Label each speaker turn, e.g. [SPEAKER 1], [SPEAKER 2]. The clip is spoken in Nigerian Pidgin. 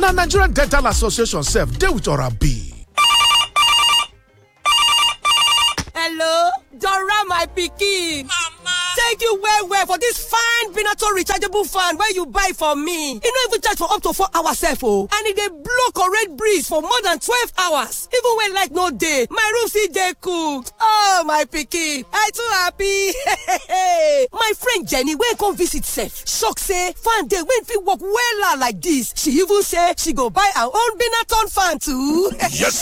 [SPEAKER 1] na nigerian dental association sef dey with b.
[SPEAKER 2] hello dora my pikin
[SPEAKER 3] Mama!
[SPEAKER 2] thank you well well for dis fine benato rechargeable fan wey you buy for me e no even charge for up to four hours sef o and e dey blow correct breeze for more than twelve hours even when light no dey my room still dey cool oh my pikin i too happy my friend jenny wey come visit sef shock say fan dey wey fit work wella like dis she even say she go buy her own benaton fan too
[SPEAKER 4] Yes